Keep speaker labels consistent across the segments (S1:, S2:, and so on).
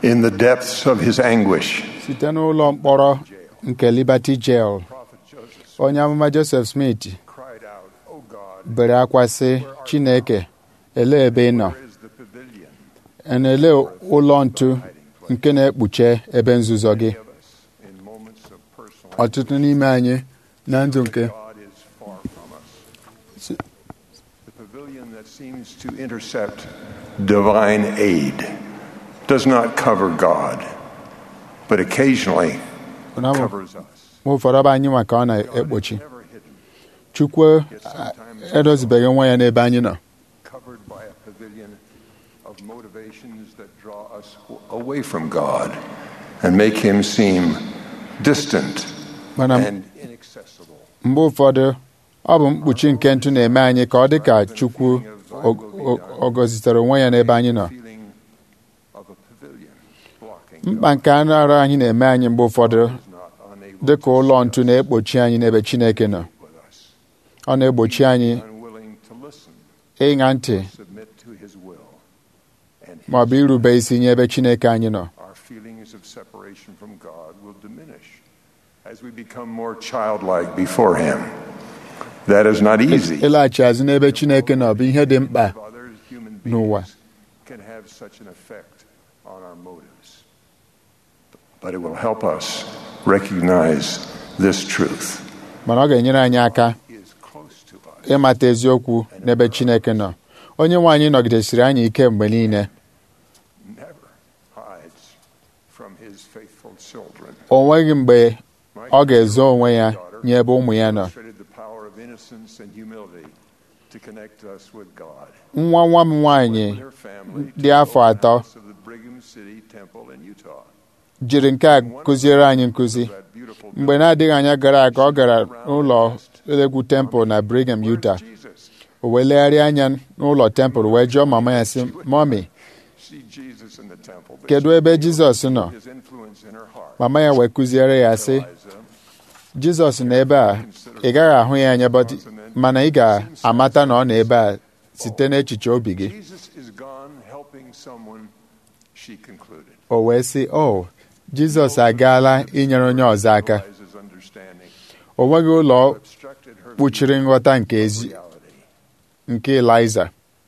S1: in the depths of his anguish.
S2: site n'ụlọ mkpọrọ nke Liberty Jail
S1: Prophet Joseph
S2: onye amụma Joseph Smith
S1: cried out, O God,
S2: bere akwa sị Chineke elee ebe ị nọ
S1: where is the pavilion
S2: na-ele ụlọ ntu nke na-ekpuche ebe nzuzo gị
S1: of us in moments of personal
S2: ọtụtụ n'ime anyị na ndụ nke
S1: God is far from us. The pavilion that seems to intercept divine aid does not cover God, but occasionally
S2: na mgbe
S1: covers us.
S2: ụfọdụ bụ anyị maka ọ
S1: God
S2: na-ekpuchi
S1: is never hidden,
S2: Chukwu a- edozibeghị nwa ya n'ebe anyị nọ
S1: covered by a pavilion of motivations that draw us away from God and make him seem distant
S2: mana
S1: and inaccessible.
S2: mgbe ụfọdụ ọ bụ mkpuchi nke ntụ na-eme anyị ka ọ dị ka Chukwu o- o- ọ gọzitere onwe ya n'ebe anyị nọ
S1: Feeling of a pavilion blocking
S2: mkpa nke anụ arụ anyị na-eme anyị mgbe ụfọdụ
S1: God is not unable
S2: dị ka
S1: to
S2: ụlọ
S1: see
S2: ntu
S1: us,
S2: na-ekpuchi anyị n'ebe Chineke nọ
S1: with us,
S2: ọ na-egbochi anyị
S1: unwilling to listen,
S2: ịṅa ntị
S1: submit to his will, and
S2: ma ọ bụ irube isi nye ebe Chineke anyị nọ
S1: our feelings of separation from God will diminish as we become more childlike before him. That is not easy.
S2: ịlaghachi azụ n'ebe Chineke nọ bụ ihe dị mkpa
S1: of other human
S2: n'ụwa.
S1: beings can have such an effect on our motives. But it will help us recognize this truth
S2: mana ọ ga-enyere anyị aka
S1: is close to us.
S2: ịmata eziokwu n'ebe Chineke nọ onye nwe anyị nọgidesiri anyị ike mgbe niile
S1: Never hides from his faithful children.
S2: o nweghị mgbe
S1: My
S2: ọ ga-ezo onwe ya
S1: daughter
S2: nye ebe ụmụ ya nọ
S1: demonstrated the power of innocence and humility to connect us with God.
S2: nwa nwa m nwaanyị
S1: With her family to
S2: dị afọ
S1: the
S2: atọ
S1: house of the Brigham City Temple in Utah.
S2: jiri nke a kụziere anyị nkụzi
S1: That beautiful
S2: mgbe na-adịghị anya gara aga ọ gara n'ụlọ egwu temple na Brigham, Utah
S1: Where's Jesus?
S2: o wee legharịa anya n'ụlọ temple wee jụọ mama ya sị mọmi
S1: See Jesus in the temple. but
S2: kedu
S1: she
S2: ebe
S1: failed to
S2: Jizọs
S1: feel
S2: nọ
S1: His influence in her heart.
S2: mama ya wee kụziere ya sị
S1: Eliza,
S2: Jizọs nọ ebe a ị gaghị ahụ ya anya but- mana ị ga-amata na ọ nọ ebe a site n'echiche obi gị
S1: Jesus is gone helping someone, she concluded.
S2: o wee sị o Jizọs agaala inyere onye ọzọ aka
S1: Eliza's understanding
S2: o nweghị ụlọ
S1: obstructed her
S2: kpuchiri nghọta nke ezi
S1: reality.
S2: nke Eliza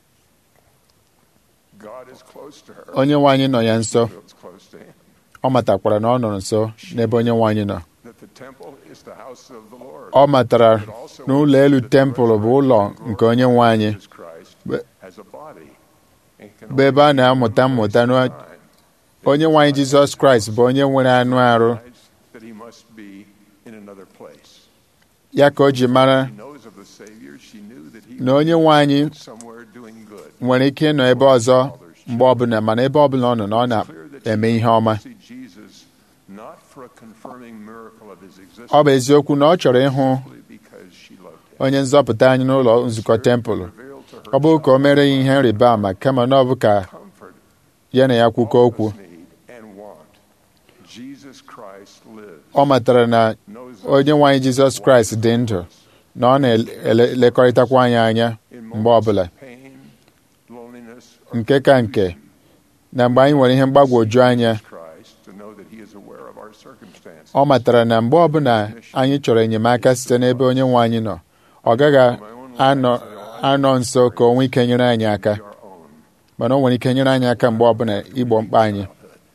S1: God is close to her.
S2: onye nwe anyị nọ ya nso
S1: Feels close to him.
S2: ọ matakwara na ọ nọ nso n'ebe onye nwe anyị nọ
S1: That the temple is the house of the Lord.
S2: ọ matara na ụlọ elu tempụl bụ ụlọ nke onye nwe anyị
S1: Jesus Christ
S2: But-
S1: has a body and can
S2: bụ ebe a na-amụta mmụta na
S1: time
S2: onye nwe anyị Jizọs Kraịst bụ onye nwere anụ arụ
S1: decides that he must be in another place.
S2: ya ka o ji mara
S1: She knows of the Savior. She knew that he
S2: na onye nwe anyị
S1: was somewhere doing good.
S2: nwere ike ịnọ ebe ọzọ mgbe ọbụla mana ebe ọbụla ọ nọ na ọ
S1: Clear that she
S2: na-eme ihe ọma
S1: see Jesus not for a confirming miracle of his existence,
S2: ọ bụ eziokwu na ọ chọrọ ịhụ
S1: simply because she loved him.
S2: onye nzọpụta anyị n'ụlọ nzukọ tempụl
S1: Revealed to her
S2: ọ bụghị ka o mere ya ihe nrịba ama kama na ọ bụ ka
S1: comfort
S2: ya na ya kwukọ
S1: all
S2: okwu
S1: of us need and want. Jesus Christ lives.
S2: ọ matara na
S1: Knows us
S2: onye nwe anyị Jizọs Kraịst dị ndụ na ọ na-elekọrịtakwa anyị anya
S1: in
S2: mgbe
S1: moments
S2: ọbụla
S1: of pain, loneliness, or
S2: nke ka nke na mgbe anyị nwere ihe mgbagwoju anya
S1: Christ to know that he is aware of our circumstances.
S2: ọ matara na mgbe ọbụla anyị chọrọ enyemaka site n'ebe onye nwe anyị nọ ọ gaghị anọ anọ nso ka o nwee ike nyere anyị aka
S1: Our own.
S2: mana o nwere ike nyere anyị aka mgbe ọbụla igbo mkpa anyị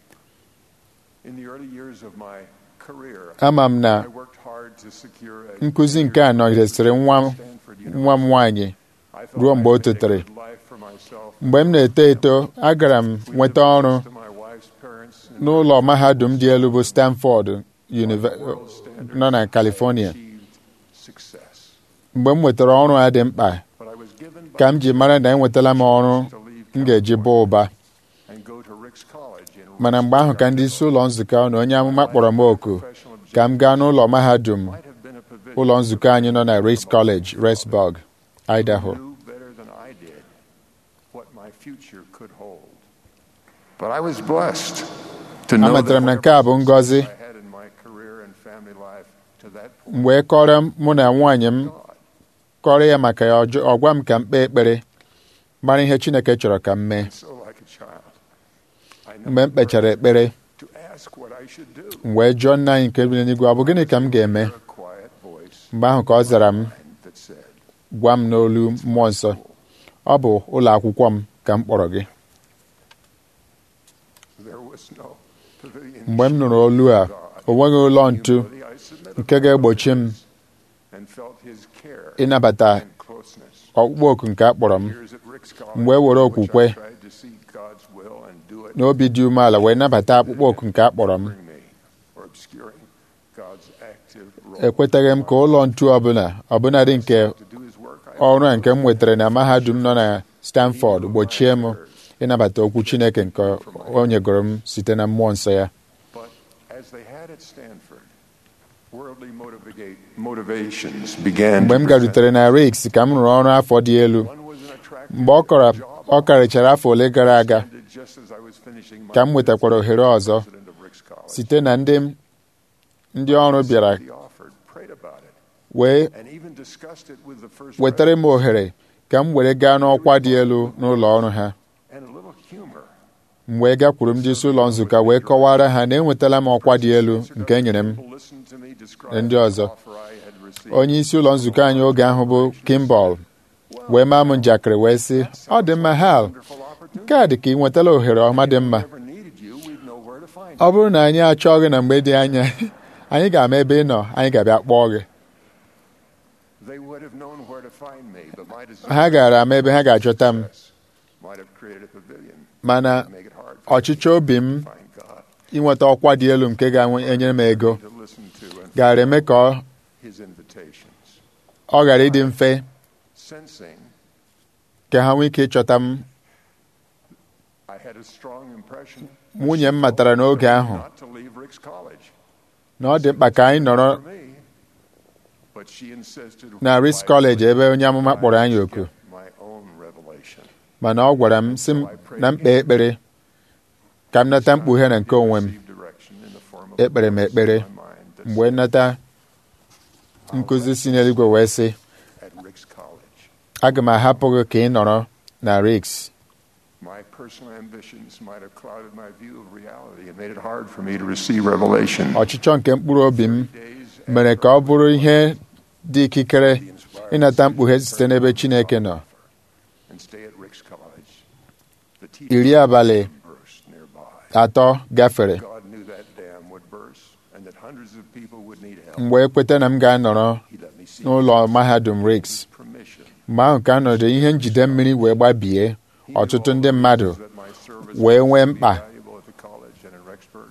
S1: In the early years of my career,
S2: ama m na
S1: I worked hard to secure a
S2: nkụzi nke a nọgidesịrị nwa m
S1: Stanford
S2: nwa m nwaanyị
S1: I thought
S2: ruo mgbe
S1: I
S2: o
S1: had a
S2: totere.
S1: good life for myself.
S2: mgbe m na-eto eto agara m
S1: We
S2: nweta
S1: lived
S2: ọrụ
S1: next to my wife's parents in
S2: n'ụlọ mahadum dị elu bụ Stanford Unive-
S1: world standards.
S2: nọ na California
S1: Achieved success.
S2: mgbe m nwetara ọrụ a dị mkpa
S1: But I was given by
S2: ka m ji mara na enwetala m ọrụ
S1: to leave
S2: m ga-eji baa ụba
S1: and go to Rick's College in
S2: mana mgbe ahụ ka ndị isi ụlọ nzukọ na onye amụma kpọrọ m oku ka m gaa n'ụlọ mahadum
S1: might have been a pavilion
S2: ụlọ nzukọ anyị nọ na Race College Rexburg Idaho
S1: knew better than I did what my future could hold. But I was blessed to know
S2: amatara m na
S1: that
S2: nke a bụ ngọzi
S1: I had in my career and family life to that point.
S2: m wee kọrọ mụ na nwaanyị m
S1: God
S2: kọrọ ya maka ya ọjọ- ọ gwa m ka m kpee ekpere mara ihe Chineke chọrọ ka m mee
S1: so like a child.
S2: mgbe m kpechara ekpere
S1: to ask what I should do.
S2: m wee jụọ nna anyị nke bi n'eluigwe ọ bụ gịnị ka m ga-eme
S1: A quiet voice
S2: mgbe ahụ ka ọ zara m
S1: that said,
S2: gwa m n'olu mmụọ nsọ ọ bụ ụlọ akwụkwọ m ka m kpọrọ gị
S1: There was no pavilion.
S2: mgbe m nụrụ olu a o nweghị ụlọ ntu
S1: Humility, I submitted
S2: nke ga-egbochi m
S1: and felt his care
S2: ịnabata
S1: and closeness.
S2: ọkpụkpọ oku nke a kpọrọ m
S1: Years at Rick's College,
S2: mgbe e were
S1: in which
S2: okwukwe
S1: I tried to seek God's will and do it
S2: n'obi dị umeala wee nabata akpụkpọ oku nke a kpọrọ m
S1: hindering me or obscuring God's active role
S2: ekwetaghị m ka ụlọ ntu ọbụla ọbụnadị nke
S1: to do his work. I
S2: ọrụ a nke m nwetara na mahadum nọ na Stanford gbochie m ịnabata okwu Chineke nke o nyegoro m site na mmụọ nsọ ya
S1: But as they had at Stanford, worldly motivate, motivations began
S2: mgbe
S1: to
S2: m
S1: present.
S2: garutere na Riks ka m rụrụ ọrụ afọ dị elu
S1: One was an attractive
S2: mgbe ọ kọrọ
S1: job
S2: ọ karịchara afọ ole gara aga
S1: ended just as I was finishing my
S2: ka m nwetakwara ohere ọzọ
S1: president of Rick's College.
S2: site na ndị ndị ọrụ bịara
S1: He offered, prayed about it,
S2: wee
S1: and even discussed it with the first
S2: wetara m
S1: president.
S2: ohere ka m were gaa n'ọkwa dị elu n'ụlọ ọrụ ha
S1: and a little humor.
S2: m wee gakwuru ndị isi ụlọ nzukọ wee kọwara ha na enwetala m ọkwa dị elu nke e nyere m
S1: People listened to me describe
S2: ndị
S1: the
S2: ọzọ.
S1: offer I had received.
S2: onye isi ụlọ nzukọ anyị oge ahụ bụ Kimball wee maa m njakịrị wee sị ọ dị mma Hal
S1: Wonderful opportunity.
S2: nke a dị ka ị nwetala ohere ọma dị mma
S1: If we ever needed you, we'd know where to find
S2: ọ
S1: you.
S2: bụrụ na anyị achọọ gị na mgbe dị anya anyị ga-ama ebe ị nọ anyị ga-abịa kpọọ gị
S1: They would have known where to find me, but my desire
S2: ha gara ama ebe ha ga-achọta m
S1: might have created a pavilion
S2: mana
S1: to make it hard for
S2: ọchịchọ obi m
S1: me to find God,
S2: inweta ọkwa dị elu nke ga-enyere m ego
S1: to listen to and
S2: gara eme ka ọ-
S1: his invitations.
S2: ọ ghara ịdị mfe
S1: Sensing
S2: ka ha nwee ike ịchọta m
S1: I had a strong impression
S2: nwunye m matara n'oge ahụ
S1: not to leave Rick's College.
S2: na ọ dị mkpa ka anyị nọrọ
S1: For me, but she insisted
S2: na Risk College ebe onye amụma kpọrọ anyị oku
S1: my own revelation.
S2: mana ọ gwara m sị m na mkpe ekpere ka m nata mkpughe na nke onwe m
S1: Received direction in the form of
S2: ekpere m ekpere
S1: my mind that
S2: mgbe nata nkụzi si n'eluigwe wee sị
S1: at Rick's College.
S2: aga m ahapụ gị ka ị nọrọ na Riks
S1: My personal ambitions might have clouded my view of reality and made it hard for me to receive revelation.
S2: ọchịchọ nke mkpụrụ obi m
S1: Days
S2: mere ka ọ bụrụ ihe dị ikikere ịnata mkpughe site n'ebe Chineke nọ
S1: and stay at Rick's College. The
S2: iri
S1: teaching
S2: abalị
S1: burst nearby.
S2: atọ gafere
S1: God knew that dam would burst and that hundreds of people would need help.
S2: m wee kweta na m ga-anọrọ
S1: He let me see
S2: n'ụlọ mahadum Riks
S1: permission.
S2: mgbe ahụ ka nọdụ ihe njide mmiri wee gbabie
S1: He knew
S2: ọtụtụ
S1: all
S2: ndị
S1: the
S2: mmadụ
S1: reasons that my service
S2: wee
S1: was
S2: nwee
S1: to be
S2: mkpa
S1: valuable at the college and in Rexburg.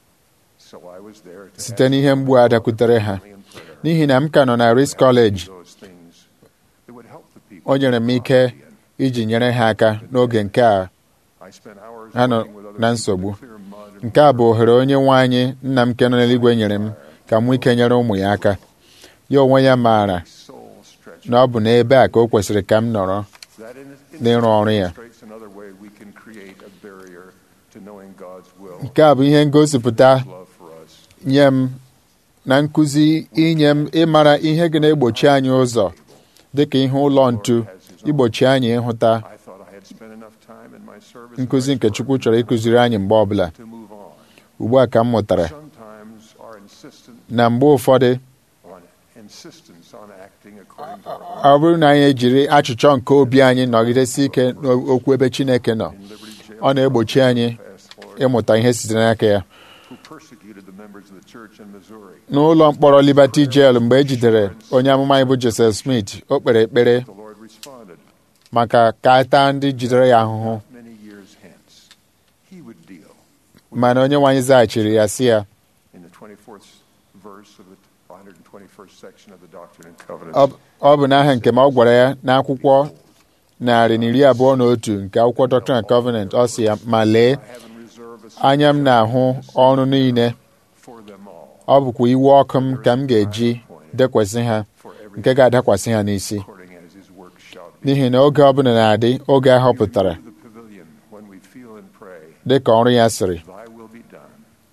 S1: So I was there to
S2: site
S1: ask
S2: n'ihe mgbu a dakwutere ha
S1: family in prayer.
S2: n'ihi na m ka nọ na Risk College
S1: Those things that would help the people
S2: o nyere m ike iji nyere ha aka n'oge nke a
S1: I spent hours
S2: ha nọ
S1: working with other
S2: na
S1: people
S2: nsogbu
S1: to clear mud and
S2: nke a bụ ohere onye nwe anyị nna m nke nọ n'eluigwe nyere m ka m nwee ike nyere ụmụ ya aka ya onwe ya maara
S1: soul stretch.
S2: na ọ bụ n'ebe a ka o kwesịrị ka m nọrọ
S1: That in
S2: n'ịrụ ọrụ ya
S1: illustrates another way we can create a barrier to knowing God's will,
S2: nke a bụ ihe ngosipụta
S1: His love for us.
S2: nye m na nkụzi inye m ịmara ihe ga na-egbochi anyị ụzọ dịka ihe ụlọ ntu igbochi anyị ịhụta
S1: I thought I had spent enough time in my service
S2: nkụzi
S1: in
S2: nke
S1: Rexburg
S2: Chukwu chọrọ ịkụziri anyị mgbe ọbụla
S1: to move on.
S2: ugbu a ka m mụtara
S1: Sometimes our insistent
S2: na mgbe ụfọdụ
S1: on insistence on acting according to our
S2: ọ bụrụ na anyị ejiri achịchọ nke obi anyị nọgidesi ike n'okwu ebe Chineke nọ
S1: in Liberty Jail,
S2: ọ na-egbochi anyị
S1: past Lord,
S2: ịmụta ihe sitere n'aka ya
S1: who persecuted the members of the church in Missouri.
S2: n'ụlọ mkpọrọ Liberty Jail mgbe e jidere onye amụma anyị bụ Joseph Smith o kpere ekpere
S1: The Lord responded,
S2: maka ka a taa ndị jidere ya ahụhụ
S1: many years hence, He would deal
S2: mana onye nwe anyị zaghachiri ya sị ya
S1: in the 24th verse of the 121st section of the Doctrine and Covenants.
S2: ọ ọ bụ n'aha nke ma ọ gwara ya n'akwụkwọ narị na iri abụọ na otu nke akwụkwọ Doctrine and Covenant ọ sị ya ma lee
S1: I have in reserve a
S2: anya m na-ahụ ọrụ niile
S1: for them all,
S2: ọ bụkwa iwe ọkụ m ka m ga-eji dekwasị ha
S1: for every
S2: nke ga-adakwasị ha n'isi
S1: according as His work shall be.
S2: n'ihi na oge ọbụla na-adị oge a họpụtara
S1: The pavilion when we feel and pray,
S2: dị ka ọrụ ya sịrị
S1: Thy will be done.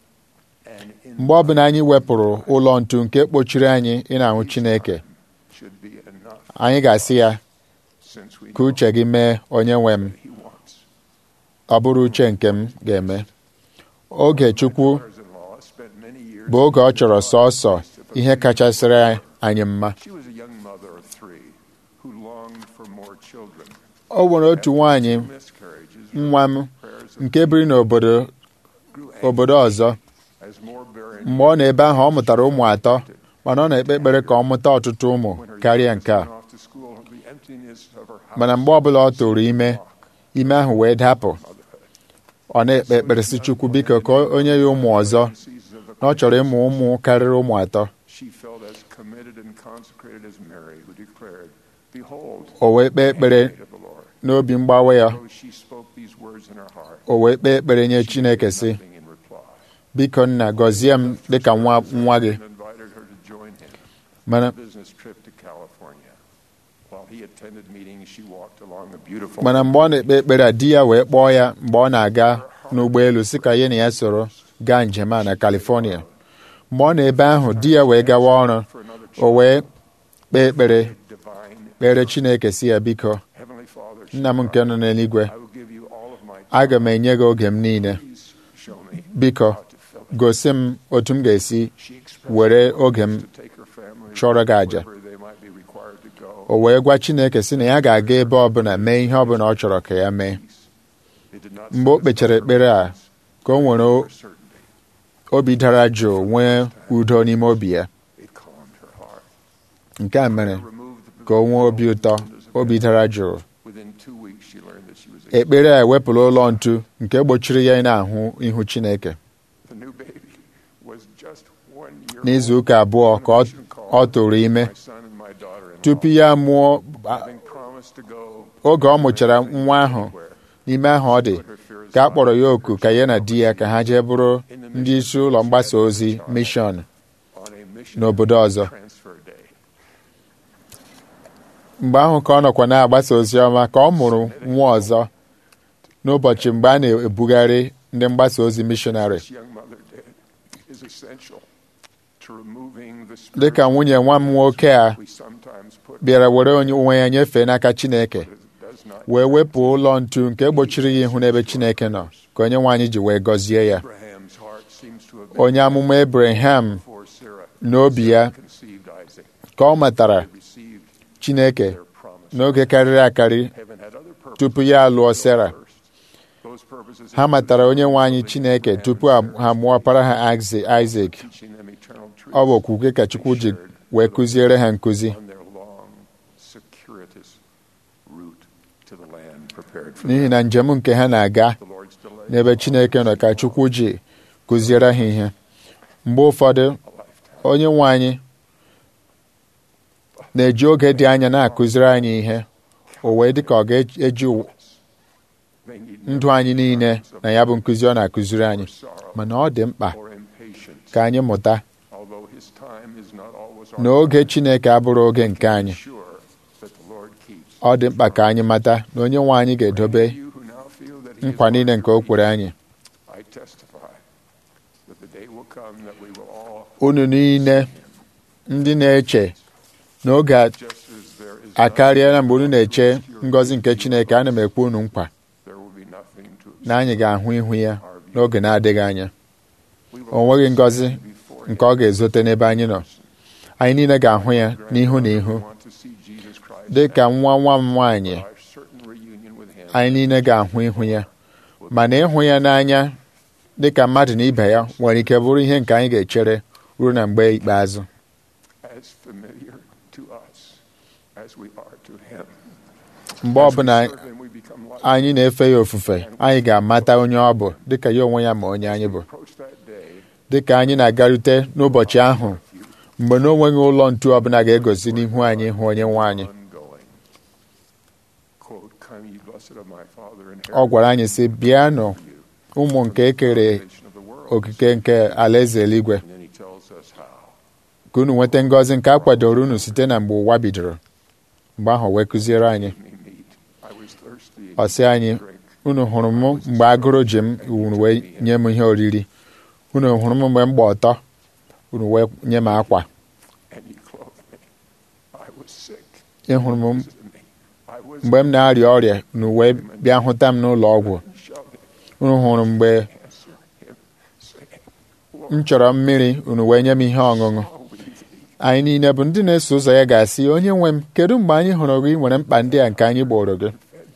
S1: And in
S2: mgbe ọbụla anyị wepụrụ ụlọ ntu nke kpochiri anyị ị na-ahụ Chineke
S1: should be enough
S2: anyị ga-asị ya
S1: since we
S2: ka
S1: know
S2: uche gị mee onye nwe m
S1: He wants.
S2: ọ bụrụ uche nke m ga-eme oge Chukwu
S1: daughters-in-law spent many years
S2: bụ oge ọ chọrọ sọọsọ ihe kachasịrị anyị mma
S1: She was a young mother of three who longed for more children.
S2: o nwere otu nwaanyị
S1: Miscarriages
S2: nwa m
S1: prayers
S2: nke biri n'obodo
S1: grew
S2: obodo ọzọ
S1: as more barren
S2: mgbe ọ nọ ebe ahụ ọ mụtara ụmụ atọ mana ọ na-ekpe ekpere ka ọ mụta ọtụtụ ụmụ karịa nke a
S1: went off to school, the emptiness of her house
S2: mana mgbe ọbụla ọ tụrụ ime ime ahụ wee dapụ ọ na-ekpe ekpere si Chukwu biko ka onye ya ụmụ ọzọ
S1: seasons of the
S2: na ọ chọrọ ịmụ ụmụ karịrị ụmụ atọ
S1: she felt as committed and consecrated as Mary, who declared, Behold,
S2: o wee kpee ekpere
S1: the maid of the Lord.
S2: n'obi mgbawa ya
S1: Though she spoke these words in her heart,
S2: o wee kpee ekpere nye Chineke sị
S1: nothing in reply.
S2: biko nna gọzie m dịka nwa nwa gị
S1: And invited her to join him
S2: mana
S1: on a business trip to California. While he attended meetings, she walked along the beautiful
S2: mana mgbe ọ na-ekpe ekpere a di ya wee kpọọ ya mgbe ọ na-aga n'ụgbọelu si ka ya na ya soro gaa njem a na California mgbe ọ nọ ebe ahụ di ya wee gawa ọrụ
S1: for another
S2: o wee kpee ekpere
S1: divine
S2: kpere Chineke si ya biko
S1: Heavenly Father.
S2: nna m nke nọ n'eluigwe
S1: I will give you all of my
S2: aga m enye gị oge m niile
S1: Please show me
S2: biko
S1: how to fill it.
S2: gosi m otu m ga-esi
S1: She expressed
S2: were oge m
S1: to take her family
S2: chọrọ gị àjà.
S1: wherever they might be required to go.
S2: o wee gwa Chineke si na ya ga-aga ebe ọbụla mee ihe ọbụla ọ chọrọ ka ya mee
S1: It did not
S2: mgbe o kpechara ekpere a ka o nwere o-
S1: for certainty.
S2: obi dara jụụ nwee udo n'ime obi ya
S1: It calmed her heart.
S2: nke a mere
S1: Removed the
S2: ka o nwee obi ụtọ obi dara jụụ
S1: Within two weeks, she learned that she was a
S2: ekpere a ewepụla ụlọ ntu nke gbochiri ya ị na-ahụ ihu Chineke
S1: The new baby was just one year
S2: n'izu
S1: old.
S2: ụka abụọ ka ọ- ọ tụrụ ime
S1: My son and my daughter-in-law,
S2: tupu ya mụọ a-
S1: having promised to go
S2: oge ọ mụchara nwa ahụ
S1: anywhere,
S2: n'ime ahụ ọ dị ka a kpọrọ ya oku ka ya na di ya ka ha jee bụrụ ndị isi ụlọ mgbasa ozi mishọn
S1: on a mission
S2: n'obodo ọzọ
S1: transfer day.
S2: mgbe ahụ ka ọ nọkwa na-agbasa ozi ọma ka ọ mụrụ nwa ọzọ n'ụbọchị mgbe a na-ebugharị ndị mgbasa ozi mishọnarị
S1: This young mother did is essential to removing the spirit
S2: dịka nwunye nwa m nwoke a
S1: we sometimes put
S2: bịara were onye onwe ya nyefee n'aka Chineke
S1: that does not
S2: wee wepụ ụlọ ntu nke gbochiri ya ihu n'ebe Chineke nọ ka onye nwaanyị ji wee gọzie ya
S1: Abraham's heart seems to have been
S2: onye amụma Abraham
S1: for Sarah
S2: n'obi ya
S1: conceived Isaac.
S2: ka ọ matara
S1: They received
S2: Chineke
S1: their promise.
S2: n'oge karịrị akarị
S1: Heaven had other purposes
S2: tupu ya alụọ Sera
S1: first. Those purposes
S2: ha matara onye nwe anyị Chineke tupu ha ha mụọ ọkpara ha Isaac
S1: teaching them eternal truth
S2: ọ bụ okwukwe ka Chukwu ji wee kụziere ha nkụzi
S1: on their long, circuitous route to the land prepared for
S2: n'ihi
S1: them.
S2: na njem nke ha na-aga
S1: The Lord's delay
S2: n'ebe Chineke nọ ka Chukwu ji kụziere ha ihe mgbe ụfọdụ
S1: a lifetime.
S2: onye nwe anyị na-eji oge dị anya na-akụziri anyị ihe o wee dị ka ọ ga-eji ụwa-
S1: They need
S2: ndụ anyị niile na ya bụ nkụzi ọ na-akụziri anyị
S1: no sorrow
S2: mana ọ dị mkpa
S1: or impatience,
S2: ka anyị mụta
S1: although His time is not always
S2: na
S1: our
S2: oge Chineke abụrụ oge nke anyị
S1: sure that the Lord keeps.
S2: ọ dị mkpa ka anyị mata na onye nwe anyị ga-edobe
S1: You who now feel that He is
S2: nkwa niile nke o
S1: Lord,
S2: kwere anyị
S1: I testify that the day will come that we will all,
S2: unu niile ndị na-eche n'oge a-
S1: just as there is
S2: akarịala mgbe unu
S1: none
S2: na-eche
S1: to obscure
S2: ngọzi nke Chineke ana m ekwe unu nkwa
S1: there will be nothing to
S2: na anyị ga-ahụ ihu ya
S1: our view.
S2: n'oge na-adịghị anya
S1: We will
S2: o nweghị
S1: all
S2: ngọzi
S1: stand before
S2: nke ọ ga-ezote n'ebe anyị nọ anyị niile ga-ahụ ya
S1: Him.
S2: n'ihu na ihu
S1: We want to see Jesus Christ
S2: dị ka
S1: and
S2: nwa nwa m nwaanyị
S1: our certain reunion with Him.
S2: anyị niile ga-ahụ ihu ya mana ịhụ ya n'anya dị ka mmadụ na ibe ya nwere ike bụrụ ihe nke anyị ga-echere ruo na mgbe ikpeazụ
S1: as familiar to us as we are to Him.
S2: mgbe
S1: As we
S2: ọbụla
S1: serve Him, we become like
S2: anyị na-efe ya ofufe anyị ga-amata onye ọ bụ dịka ya onwe ya ma onye anyị bụ
S1: approach that day.
S2: dịka anyị na-agarute n'ụbọchị ahụ mgbe na onweghị ụlọ ntu ọbụla ga-egosi n'ihu anyị hụ onye nwe anyị
S1: Ongoing. Quote, Come ye blessed of my Father, and
S2: ọ gwara anyị sị bịanụ
S1: you
S2: ụmụ nke ekere
S1: foundation of the world.
S2: okike nke alaeze eluigwe
S1: And then he tells us how.
S2: ka unu nweta ngọzi nke a kwadoro unu site na mgbe ụwa bidoro mgbe ahụ wee kụziere anyị
S1: Me meat. I was thirsty.
S2: ọ sị anyị
S1: Drink.
S2: unu hụrụ m mgbe agụrụ ji m unu wee nye m ihe oriri unu hụrụ m mgbe m gba ọtọ unu wee nye m akwa
S1: And he clothed me. I was sick.
S2: ị hụrụ m
S1: Visited me. I was
S2: mgbe m na-arịa ọrịa unu wee bịa hụta m n'ụlọ ọgwụ
S1: shoved him.
S2: unu hụrụ mgbe
S1: answer him, saying,
S2: m chọrọ mmiri unu wee nye m ihe ọṅụṅụ anyị niile bụ ndị na-eso ụzọ ya ga-asị onye nwe m kedu mgbe anyị hụrụ gị nwere mkpa ndị a nke anyị gboro gị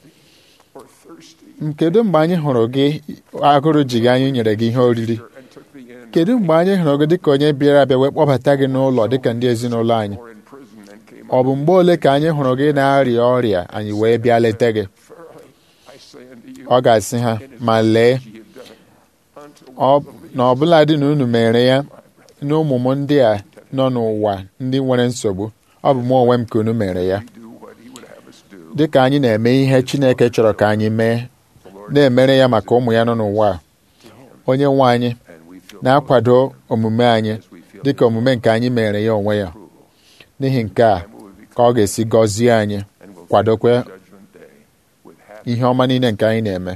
S1: or thirsty,
S2: M, kedu mgbe anyị hụrụ gị agụrụ ji gị anyị nyere gị ihe oriri
S1: and took thee in,
S2: kedu mgbe anyị hụrụ gị dịka onye bịara abịa wee kpọbata gị n'ụlọ dịka ndị ezinụlọ anyị
S1: or in prison, and came
S2: ọ bụ mgbe ole ka anyị hụrụ gị na-arịa ọrịa anyị wee bịa leta gị
S1: Verily, I say unto you,
S2: ọ ga-asị ha ma lee
S1: ye have done it unto
S2: ọ
S1: one of the
S2: na ọbụla dị na unu mere ya na ụmụ m ndị a nọ n'ụwa ndị nwere nsogbu ọ bụ mụ onwe m ka unu mere ya
S1: least do what he would have us do.
S2: dịka anyị na-eme ihe Chineke chọrọ ka anyị mee
S1: The Lord
S2: na-emere ya maka ụmụ ya nọ n'ụwa a
S1: to him,
S2: onye nwe anyị
S1: and we feel
S2: na-akwado omume anyị
S1: as we feel
S2: dịka omume nke anyị mere ya onwe ya
S1: approval.
S2: n'ihi nke a
S1: Time will be
S2: ka ọ ga-esi gọzie anyị
S1: and we'll
S2: kwadokwe
S1: face the judgment day with happy
S2: ihe ọma niile nke anyị na-eme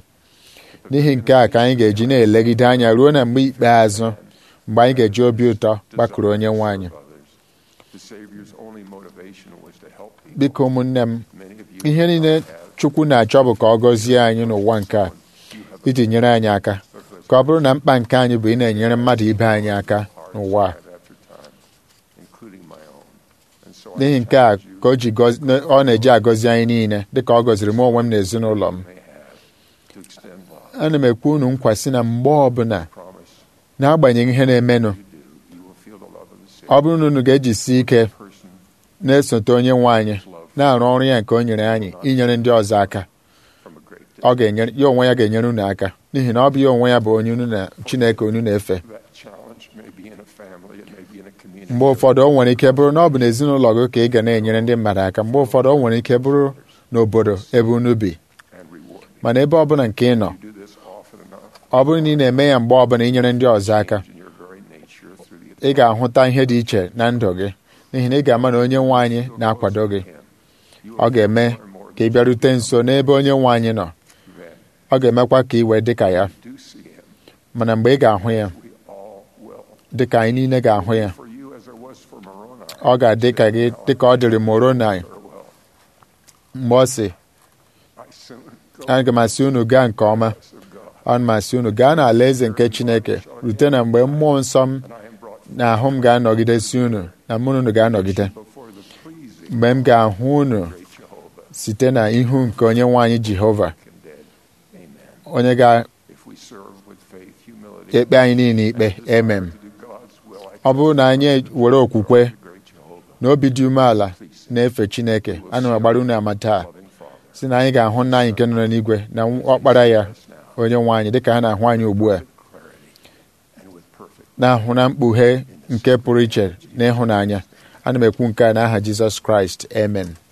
S2: n'ihi nke a ka anyị ga-eji na-elegide anya ruo na mgbe ikpeazụ mgbe anyị ga-eji obi ụtọ gbakụrụ onye nwe anyị
S1: of others. The Savior's only motivation was to help people.
S2: biko ụmụnne m
S1: Many of you
S2: ihe niile
S1: have
S2: Chukwu na-achọ bụ ka ọ gọzie anyị n'ụwa nke a iji nyere anyị aka ka ọ bụrụ na mkpa nke anyị bụ ị na-enyere mmadụ ibe anyị aka n'ụwa a
S1: time after time, including my own. And so I
S2: n'ihi nke a
S1: challenge you
S2: ka o ji gọzi- ọ na-eji agọzi anyị niile dịka ọ gọziri m onwe m na ezinụlọ m
S1: may have to extend love.
S2: ana m ekwu unu nkwa sị na mgbe ọbụla
S1: Promise
S2: n'agbanyeghị ihe na-emenụ
S1: you do, you will feel the love of the Savior
S2: ọ bụrụ na unu ga-ejisi ike
S1: person
S2: na-esote onye nwe anyị na-arụ ọrụ ya nke o nyere anyị inyere ndị ọzọ aka
S1: from a great
S2: ọ
S1: day.
S2: ga-enyere ya onwe ya ga-enyere unu aka n'ihi na ọ bụ ya onwe ya bụ onye unu na Chineke unu na-efe
S1: That challenge may be in a family, it may be in a community.
S2: mgbe ụfọdụ o nwere ike bụrụ na ọ bụ n'ezinụlọ gị ka ị ga na-enyere ndị mmadụ aka mgbe ụfọdụ o nwere ike bụrụ n'obodo ebe unu bi
S1: and reward.
S2: mana ebe ọbụla nke ị nọ
S1: You do this often enough
S2: ọ bụrụ na ị na-eme ya mgbe ọbụla inyere ndị ọzọ aka
S1: in your very nature through the
S2: ị ga-ahụta ihe dị iche na ndụ gị n'ihi na ị ga-ama na onye nwe anyị na-akwado gị
S1: Him. You
S2: ọ ga-eme
S1: are more
S2: ka ị bịarute nso n'ebe onye nwe anyị nọ
S1: than
S2: ọ ga-emekwa ka ị wee dị ka ya
S1: do see Him.
S2: mana mgbe ị ga-ahụ ya
S1: We all will.
S2: dị ka anyị niile ga-ahụ ya
S1: For you as there was for Moroni.
S2: ọ ga-adị ka gị dị ka ọ dịrị Moroni
S1: Farewell.
S2: mgbe ọ sị
S1: I soon go
S2: aga m asị unu gaa nke ọma
S1: of God,
S2: ana m asị unu gaa n'ala eze nke Chineke rute na mgbe mmụọ nsọ m
S1: and I am brought
S2: na ahụ m ga-anọgidesi unu na mụ na unu ga-anọgide
S1: before the pleasing
S2: mgbe m ga-ahụ unu
S1: great Jehovah
S2: site na ihu nke onye nwe anyị Jehova
S1: condemned. Amen.
S2: onye ga-ekpe
S1: If we serve with faith, humility,
S2: anyị niile ikpe emem
S1: to do God's will, I
S2: ọ bụrụ na anyị were okwukwe
S1: the great Jehovah,
S2: na obi dị umeala na-efe Chineke ana m agbara unu ama taa
S1: loving Father.
S2: si na anyị ga-ahụ nna anyị nke nọ n'igwe na ọkpara ya onye nwe anyị dịka ha na-ahụ anyị ugbu a
S1: clarity and with perfect
S2: na-ahụ na mkpughe nke pụrụ iche na ịhụnanya ana m ekwu nke a n'aha Jizọs Kraịst amen